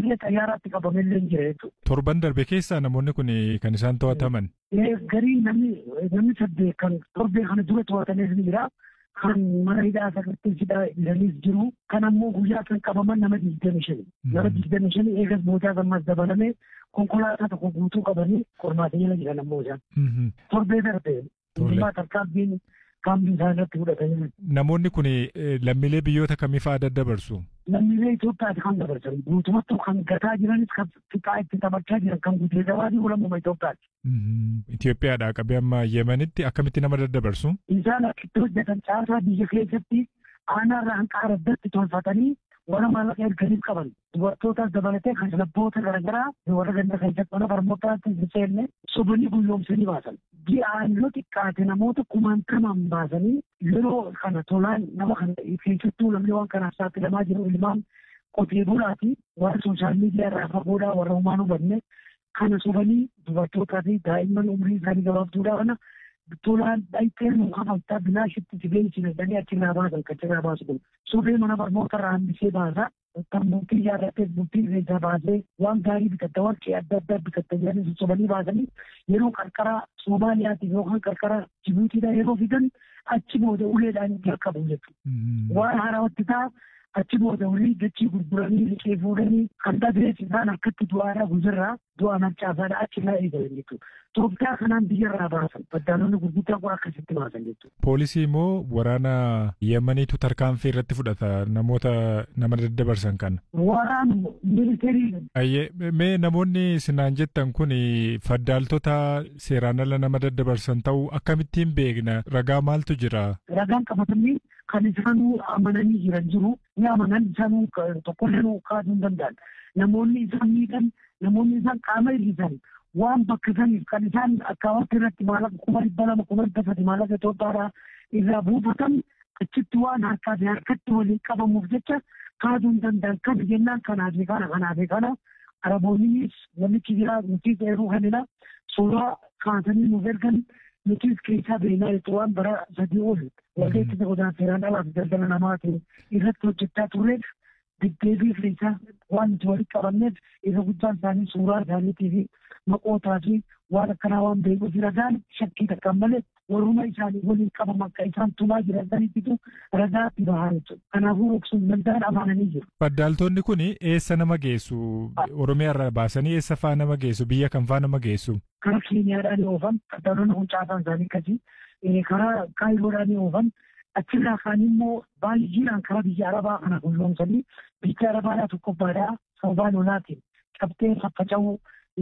illee xayyaaraatti qabamellee hin jira jechuudha. Torban darbe keessa namoonni kun kan isaan to'ataman. Garii namni namni saddeet kan torbee kana dura to'atanis ni jira. Kan mana hidhaa sagartee hidhaa ilanis jiru. Kan ammoo guyyaa kan qabaman nama digdami shani. Nama digdami shani eegas boodaa gammas dabalamee konkolaataa tokko guutuu qabanii qormaata jala jiran ammoo isaan. Torbee darbe. Mootummaa tarkaanfiin kaambii isaa irratti fudhatanii. Namoonni kun lammiilee biyyoota kamii fa'aa daddabarsu? Lammiilee Itoophiyaati kan dabarsan. Guutumatti kan gataa jiranis kan fixaa itti taphachaa jiran kan guutee gabaadii ulammuma Itoophiyaati. Itoophiyaadhaa qabee amma Yemenitti akkamitti nama daddabarsu? Isaan akkitti hojjetan caasaa biyya keessatti aanaarraa hanqaara addatti tolfatanii warra maallaqa erganiif qaban dubartootas dabalatee kan labboota garaagaraa warra ganda keessatti mana barnootaatti hin seenne sobanii guyyoomsanii baasan. Ji'aan yoo xiqqaate namoota kumaantamaan baasanii yeroo kana tolaan nama kana keessattuu namni waan kanaaf saaxilamaa jiru ilmaan qotee bulaati warra sooshaal miidiyaa irraa fagoodhaa warra humaan hubanne kana sobanii dubartootaa fi daa'imman umrii isaanii gabaabduudhaa kana tolaan dhayxeen mukaafamtaa bilaashitti sibeensine jedhanii achirraa baasan kachirraa baasu kun sobee mana barnoota irraa hambisee baasa kan bultii yaadattee bultii irreessaa baasee waan gaarii bitatta warqee adda addaa bitatta jedhanii sossobanii baasanii yeroo qarqara Somaaliyaatiif yookaan qarqara Jibuutiidhaa yeroo fidan achi booda uleedhaan jalqabu jechuudha. Waan haarawatti ta'a achi booda ulii dachii gurguranii liqee fuudhanii kan dhabees isaan akkatti du'aadhaa guzirraa du'a mancaasaadhaa achirraa eegalan jechuudha. Itoophiyaa kanaan biyyarraa baasan baddaalonni gurguddaa kun akkasitti baasan jechuudha. Poolisii immoo waraana Yemeniitu tarkaanfii irratti fudhata namoota nama daddabarsan kana. Waraan miilitarii. Ayyee mee namoonni sinaan jettan kun faddaaltota seeraan ala nama daddabarsan ta'uu akkamittiin beekna ragaa maaltu jira? Ragaan qabatamni kan isaanuu amananii jiran jiru ni amanan isaanuu tokkollee kaasuu hin danda'an. Namoonni isaan miidhan namoonni isaan qaama hir'isan waan bakka saniif kan isaan akkaawatti irratti maallaqa kuma dhibba lama kuma dhibba sadi maallaqa Itoophiyaadhaa irraa buufatan achitti waan harkaa fi harkatti waliin qabamuuf jecha kaasuu hin danda'an kan jennaan kanaa fi kana kanaa fi kana araboonnis namichi jira nutis eeruu kanina suuraa kaasanii nuuf ergan nutis keessaa beeknaa jechuun waan bara sadii ol waldeetti godaan seeraan alaaf daldala namaatiin irratti hojjechaa turreef deddeebii keessaa waan nuti walitti qabanneef isa guddaan isaanii suuraa isaaniitii fi maqootaa fi waan akkanaa waan beekuuf ragaan shakkii takkaan malee warruma isaanii waliin qabaman akka isaan tumaa jiran saniititu ragaa itti bahaa jechuudha. Kanaafuu dhoksuun danda'an amananii jiru. Faddaaltonni kun eessa nama geessu? Oromiyaa irraa baasanii eessa faa nama geessu? Biyya kam faa nama geessu? Karaa Keeniyaadhaan oofan faddaalonni kun caasaan isaanii akkasii karaa Kaayiroodhaan oofan achirraa kaan immoo baay'inaan karaa biyya arabaa kana gulloomsanii biyya arabaadhaa tokkoffaadhaa sababaa lolaatiin cabtee faffaca'uu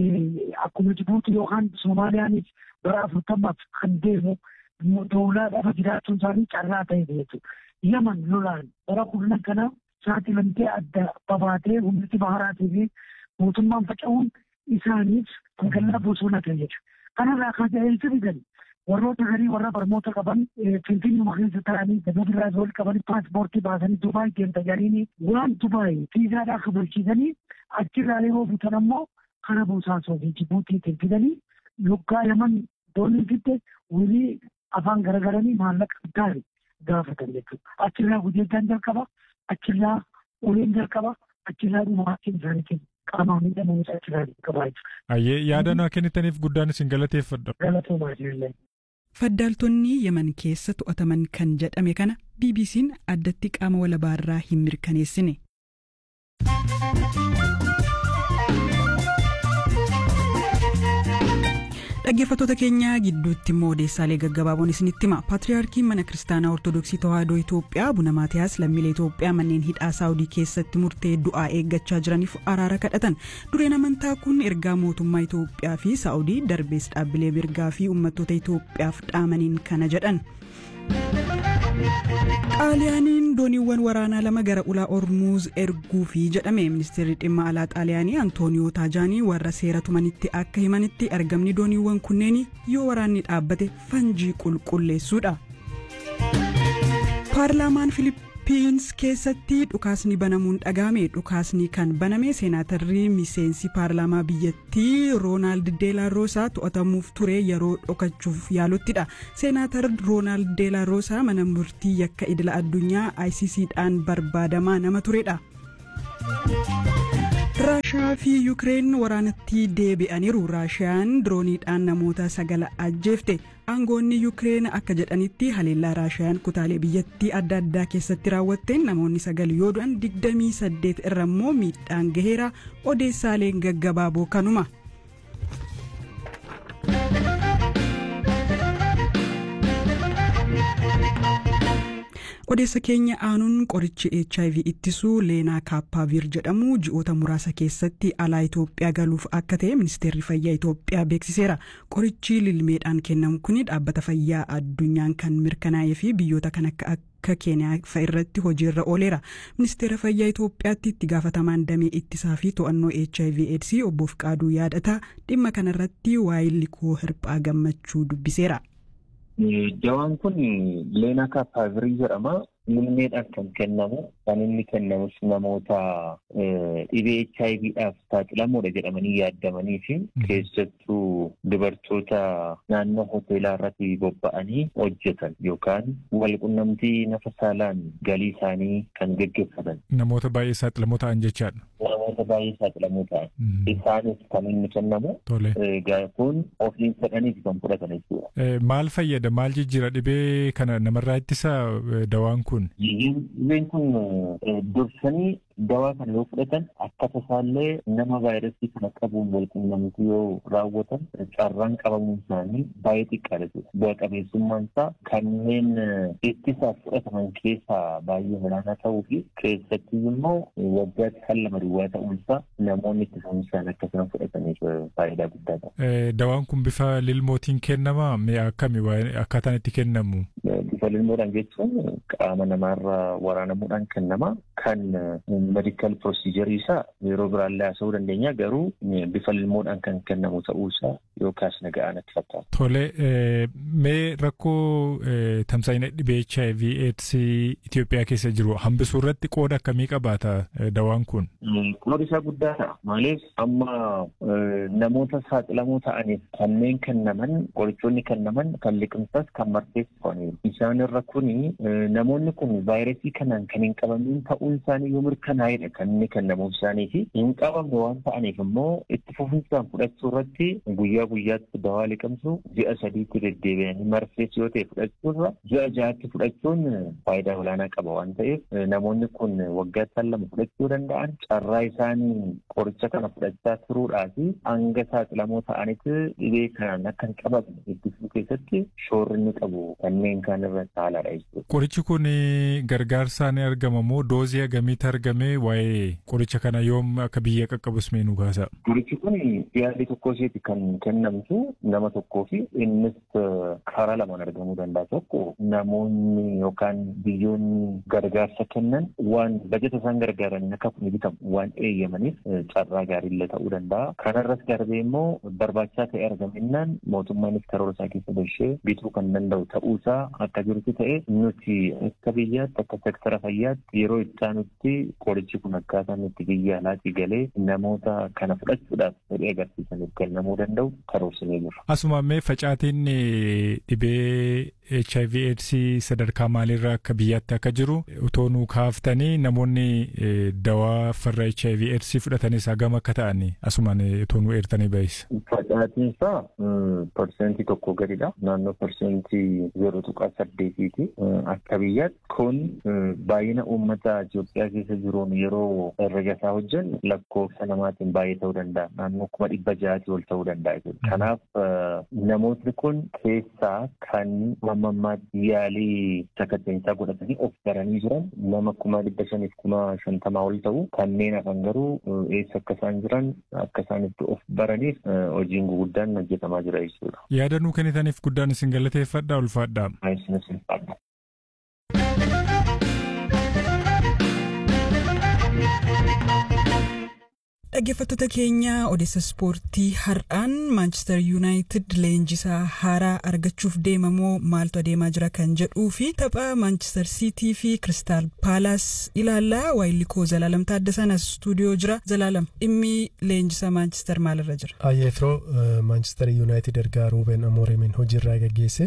akkuma Jibuuti yookaan Soomaaliyaanis bara afurtamaaf kan deemu doolaa dhafa jiraachuun isaanii carraa ta'e jechuudha. Yaman lolaan bara kurnan kana saaxilamtee adda babaatee humniti baharaatii fi mootummaan faca'uun isaaniif magaalaa bosona ta'e jechuudha. Kanarraa kan ta'e fidan warroota garii warra barnoota qaban finfinnuma keessa ta'anii dabadirraa wal qaban paaspoortii baasanii Dubaay deemta jedhanii waan Dubaay fiizaadhaa kabalchiisanii achirraa yeroo bitan ammoo kana bosaasoo fi Jibuutiitiin fidanii yoggaa laman doonii fidde walii afaan garagaranii maallaqa gaarii gaafatan jechuudha. Achirraa gudeeddaan jalqaba, achirraa uleen jalqaba, achirraa dhumaatiin isaaniitiin qaamaan miidhamuun achirraa jalqaba jechuudha. Ayyee yaada naa kennitaniif guddaan isin galateeffadha. Galatoomaa jirullee. Faddaaltonni Yemen keessa to'ataman kan jedhame kana BBC'n addatti qaama walabaarraa hin mirkaneessine. dhaggeeffattoota keenya gidduutti immoo odeessaalee gaggabaaboon isinitti hima paatriyaarkiin mana kiristaanaa ortodoksii tawaahidoo itoophiyaa abuna maatiyaas lammiilee itoophiyaa manneen hidhaa saawudii keessatti murtee du'aa eeggachaa jiraniif araara kadhatan dureen amantaa kun ergaa mootummaa itoophiyaa fi saawudii darbees dhaabbilee mirgaa fi uummattoota itoophiyaaf dhaamaniin kana jedhan. xaaliyaaniin dooniiwwan waraanaa lama gara ulaa ormuuz erguufi jedhame ministeerri dhimma alaa xaaliyaanii antooniyoo taajaanii warra seera tumanitti akka himanitti argamni dooniiwwan kunneen yoo waraanni dhaabbate fanjii qulqulleessuudha. paarlaamaan filipiins keessatti dhukaasni banamuun dhagahame dhukaasni kan baname seenaatarri miseensi paarlaamaa biyyattii roonaald deelaarosaa to'atamuuf ture yeroo dhokachuuf yaaluttidha seenaatar roonaald deelaarosaa mana murtii yakka idila addunyaa icc dhaan barbaadamaa nama turedha. raashiyaa fi yuukireen waraanatti deebi'aniiru raashiyaan dirooniidhaan namoota sagala ajjeefte aangoonni yuukireen akka jedhanitti haleellaa raashiyaan kutaalee biyyattii adda addaa keessatti raawwatteen namoonni sagal yoo du'an 28 irra immoo miidhaan gaheera odeessaaleen gaggabaaboo kanuma. odeessa keenya aanuun qorichi hiv ittisuu leenaa kaappaaviir jedhamu ji'oota muraasa keessatti alaa itoophiyaa galuuf akka ta'e ministeerri fayyaa itoophiyaa beeksiseera qorichi lilmeedhaan kennamu kun dhaabbata fayyaa addunyaan kan mirkanaa'ee fi biyyoota kan akka akka keeniyaa fa'a irratti hojiirra ooleera ministeera fayyaa itoophiyaatti itti gaafatamaan damee ittisaa fi to'annoo hiv aids obbo Fiqaaduu yaadata dhimma kanarratti waa'ee likoo hirphaa gammachuu dubbiseera. Dawaan kun leenaa kaappaavirii jedhama. Lilmeedhaan kan kennamu kan inni kennamus namoota dhibee HIVdhaaf saaxilamoodha jedhamanii yaadamanii fi keessattuu dubartoota naannoo hoteelaa irratti bobba'anii hojjetan yookaan walqunnamtii nafa saalaan galii isaanii kan gaggeeffatan. Namoota baay'ee saaxilamoo ta'an jechaadha. Namoota baay'ee saaxilamoo ta'an. Isaanis kan inni kennamu. Tole. Kun ofiin fedhaniif kan fudhatan jechuudha. Maal fayyada maal jijjiira dhibee kana namarraa ittisa dawaan kun? Dhibeen kun dursanii dawaa kana yoo fudhatan akka tasaallee nama vaayirasii kana qabuun walqunnamtii yoo raawwatan carraan qabamuun isaanii baay'ee xiqqaadha jechuudha. Bu'a qabeessummaan isaa kanneen ittisaaf fudhataman keessaa baay'ee olaanaa ta'uu fi keessatti immoo waggaatti kan lama duwwaa ta'uun isaa namoonni ittisaanii isaan akkasuma fudhataniif faayidaa guddaa qaba. Dawaan kun bifa lilmootiin kennama mee akkami akkaataan itti kennamu? Bifa lilmoodhaan jechuun qaama namaarra waraanamuudhaan kennama kan medikaal pirosiijarii isaa yeroo biraallee haasa'uu dandeenya garuu bifa lilmoodhaan kan kennamu ta'uu isaa yookaas naga'aan itti fakkaata. Tole mee rakkoo tamsaa'ina dhibee HIV AIDS Itoophiyaa keessa jiru hambisuu irratti qooda akkamii qabaata dawaan kun? Qoodi isaa guddaa ta'a. Maaliif amma namoota saaxilamoo ta'aniif kanneen kennaman qorichoonni kennaman kan liqimsas kan marteessifamaniiru. Isaan irra kuni namoonni kun vaayirasii kanaan kan hin qabamin ta'uun isaanii yoo mirkanaa'edha kan inni kennamuuf isaanii fi hin qabamne waan ta'aniif immoo itti fufinsaan fudhachuu irratti guyyaa guyyaatti dawaa liqimsu ji'a sadiitti deddeebi'anii marfees yoo ta'e fudhachuurra ji'a ja'aatti fudhachuun faayidaa olaanaa qaba waan ta'eef namoonni kun waggaatti lama fudhachuu danda'an carraa isaanii qoricha kana fudhachaa turuudhaa fi hanga saaxilamoo ta'anitti dhibee kanaan akka hin qabamne ittisuu keessatti shoorri inni qabu kanneen kaan irra caalaadha jechuudha. Qorichi kun gargaarsaan argama moo doozii hagamiitti argame waa'ee qoricha kana yoom akka biyya qaqqabus mee nu kaasa? Qorichi kun yaalii tokko isheeti kan kennamtu nama tokkoo fi innis karaa lamaan argamuu danda'a. Tokko namoonni yookaan biyyoonni gargaarsa kennan waan bajeta isaan gargaaran akka kun bitamu waan eeyyamaniif carraa gaariillee ta'uu danda'a. Kanarras darbee immoo barbaachisaa ta'e argamennaan mootummaanis karoora isaa keessa galchee bituu kan danda'u ta'uusaa akka jirutti ta'e nuti akka biyyaatti akka sektara fayyaatti yeroo itti aanutti qorichi kun akkaataa nuti biyya alaatii galee namoota kana fudhachuudhaaf fedhii agarsiisaniif kennamuu danda'u karoorsinee jira. Asuma mee facaatiin dhibee HIV AIDS sadarkaa maaliirra akka biyyaatti akka jiru utoo nu kaaftanii namoonni dawaa farra HIV AIDS fudhatanis hagam akka ta'an asumaan utoo nu eertanii bahisa. Facaatiin isaa parsentii tokko gadidha. Naannoo parsentii zero tuqaa saddeetiiti. Akka biyyaatti kun baay'ina uummata Itoophiyaa keessa jiruun yeroo herrega isaa hojjennu lakkoofsa namaatiin baay'ee ta'uu danda'a. Naannoo kuma dhibba ja'aati ol ta'uu danda'a. Kanaaf namootni kun keessaa kan amma ammaatti yaalii sakatteensaa godhatanii of baranii jiran nama kuma dhibba shaniif kuma shantamaa ol ta'u kanneen hafan garuu eessa akka isaan jiran akka isaan itti of baraniif hojiin guguddaan hojjetamaa jira jechuudha. Yaada nuu kennitaniif guddaan isin galateeffadha ulfaadha. Isinis ulfaadha. Dhaggeeffattoota keenya odeessa ispoortii har'aan maanchister yuunaayitid leenjisaa haaraa argachuuf deemamoo maaltu adeemaa jira kan jedhuu fi tapha maanchister siitii fi kiristaal paalaas ilaallaa waayilikoo zalaalam taaddasan as stuudiyoo jira zalaalam dhimmi leenjisaa maanchister maalirra jira. Ayyee firoo maanchister yuunaayitid ergaa ruuben amoorimiin hojiirraa gaggeesse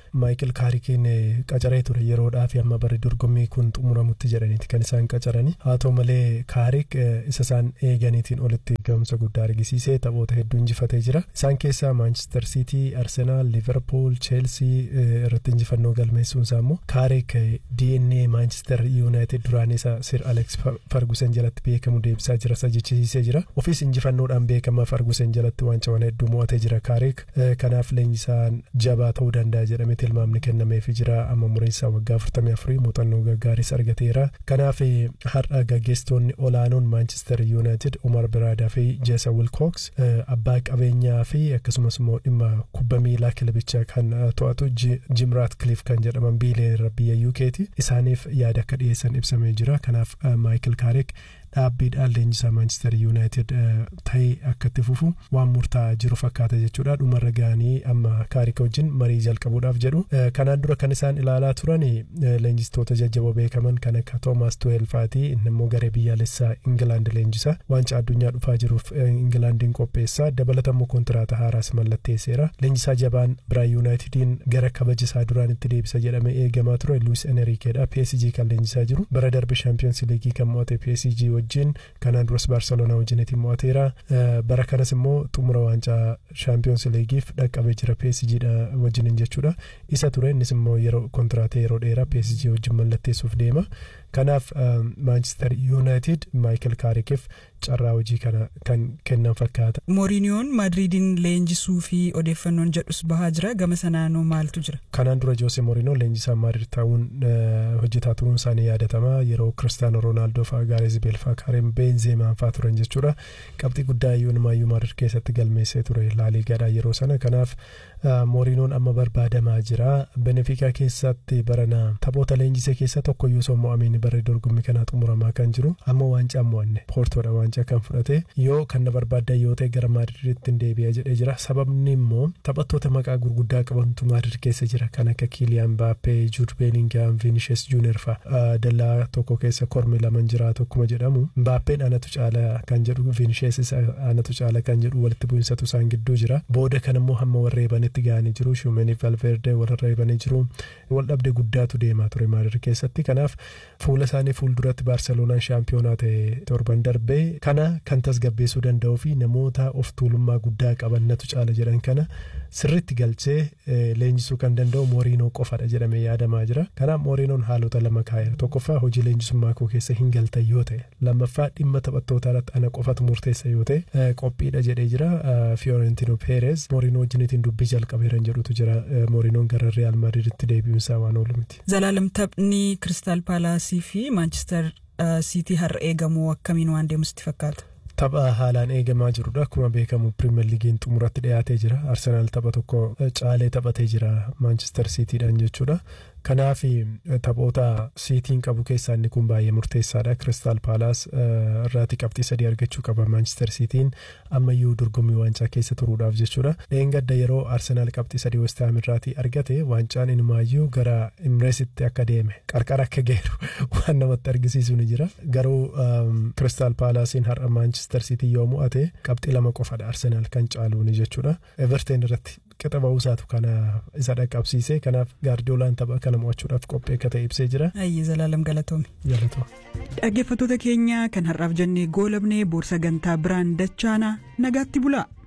maayikil kaarikiin qacaree ture yeroodhaaf amma bari dorgommii kun xumuramutti jedhaniiti kan isaan qacaranii haa ta'u malee kaarik isa isaan eeganiitiin olitti gahumsa guddaa argisiisee taphoota hedduu injifatee jira isaan keessaa maanchister siitii arsenaal liverpool cheelsii irratti injifannoo galmeessuun isaa immoo kaarik dna maanchister yuunaayitid duraan isa sir alex fargusen jalatti beekamu deebisaa jira isa jechisiisee jira ofiis injifannoodhaan beekama fargusen jalatti waancawwan hedduu mo'atee jira kaarik kanaaf leenjisaan jabaa ta'uu danda'a jedhamee tilmaamni kennameefii jira amma muriinsaa waggaa 44 muuxannoo gaggaaris argateera kanaaf har'a gaggeessitoonni olaanoon maanchister yuunaayitid umar biraadaa fi jeesa wilkooks abbaa qabeenyaa fi akkasumas immoo dhimma kubba miilaa kilabichaa kan to'atu jim raatcliff kan jedhaman biilee biyya yuukeeti isaaniif yaada akka dhiyeessan ibsamee jira kanaaf maayikil kaarik dhaabbiidhaan leenjisaa maanchister yuunaayitid ta'ee akka itti fufu waan murtaa'aa jiru fakkaata jechuudha dhumarra ga'anii amma kaarika wajjin marii jalqabuudhaaf jedhu kanaan dura kan isaan ilaalaa turan leenjistoota jajjaboo beekaman kan akka toomaas tuweel fa'aati inni immoo garee biyyaalessaa ingilaand leenjisa waancaa addunyaa dhufaa jiruuf ingilaandiin qopheessaa dabalatammoo kontiraata haaraas mallatteesseera leenjisaa jabaan biraa yuunaayitidiin gara kabajisaa duraanitti deebisa jedhamee eegamaa ture luis enerikeedha psg kan leenjisaa jiru bara darbe shaampiyoons liigii kan mo'ate psg wajjin kanaan duras baarseloonaa wajjinitiin mo'ateera bara kanas immoo xumura waancaa shaampiyoons liigiif dhaqqabee jira psg wajjiniin jechuudha isa ture innis immoo yeroo kontiraatee yeroo dheeraa psg wajjin mallatteessuuf deema kanaaf maanchister yuunaayitid maayikel kaarikiif carraa hojii kana kan kennan fakkaata. mooriiniyoon maadriidiin leenjisuu fi odeeffannoon jedhus bahaa jira gama sanaanoo maaltu jira. kanaan dura joose mooriinoo leenjisaa maadriid ta'uun hojjetaa turuun isaanii yaadatama yeroo kiristaanoo roonaaldoo fa'aa gaareez beelfaa kaareen beenzeemaan fa'aa turan jechuudha qabxii guddaa iyyuu maadriid keessatti galmeessee ture laaliigaadhaa yeroo sana kanaaf mooriinoon amma barbaadamaa jira benefiikaa keessatti barana taphoota leenjisee keessa tokko iyyuu osoo mo'amiin barree dorgommii kanaa xumuramaa kan jiru amma waancaa mo'anne poortoodha waancaa kan fudhate yoo kan na barbaaddan yoo ta'e gara maadriiditti deebi'a jedhee jira sababni immoo taphattoota maqaa gurguddaa qabantu maadriid keessa jira kan akka kiiliyaan baappee juud beeningaam viinishes juunior fa'a dallaa tokko keessa kormi lama jiraatu akkuma jedhamu baappeen anatu caala kan jedhu viinishes anatu caala kan jedhu walitti bu'insatu isaan gidduu jira booda kan immoo hamma warreebanitti ga'anii jiru shumenii valverde warreebanii jiru wal dhabde guddaatu deemaa ture maadriid keessatti kanaaf fuula isaanii fuulduratti baarseloonaan shaampiyoonaa ta'e torban darbee kana kan tasgabbeessuu danda'uu fi namoota of tuulummaa guddaa qabannatu caala jedhan kana sirritti galchee leenjisuu kan danda'u mooriinoo qofadha jedhamee yaadamaa jira kanaaf mooriinoon haalota lama kaa'eera tokkoffaa hojii leenjisummaa koo keessa hin galtan yoo ta'e lammaffaa dhimma taphattootaa irratti ana qofatu murteessa yoo ta'e qophiidha jedhee jira fiyoorentino peerez mooriinoo wajjinitiin dubbii jalqabeeran jedhutu jira mooriinoon gara real maadriiditti deebi'uunsaa waan oolu miti. zalaalam taphni kiristaal paalaasii fi maanchister siitii har'a eegamu akkamiin waan deemusitti fakkaata. tapha haalaan eegamaa jirudha akkuma beekamu pirimeer liigiin xumuratti dhiyaatee jira arsenaal tapha tokko caalee taphatee jira maanchister siitiidhaan jechuudha kanaaf taphoota siitiin qabu keessaa inni kun baay'ee murteessaadha kiristaal paalaas irraati qabxii sadii argachuu qaba maanchister siitiin ammayyuu dorgommii waancaa keessa turuudhaaf jechuudha dheengadda yeroo arsenaal qabxii sadii westaam irraatii argate waancaan inumaayyuu gara imreesitti akka deeme qarqara akka geeru waan namatti argisiisu ni jira garuu kiristaal paalaasiin har'a maanchister siitii yoo mo'ate qabxii lama qofadha arsenaal kan caaluuni jechuudha everteen irratti qixa ba'uusaatu kana isa dhaqqabsiise kanaaf gaardiyoolaan tapha kana mo'achuudhaaf qophii akka ta'e ibsee jira. Ayyee zalaalam galatoome. Galatoo. Dhaggeeffattoota keenya kan har'aaf jennee goolabnee boorsaa gantaa biraan dachaanaa nagaatti bulaa.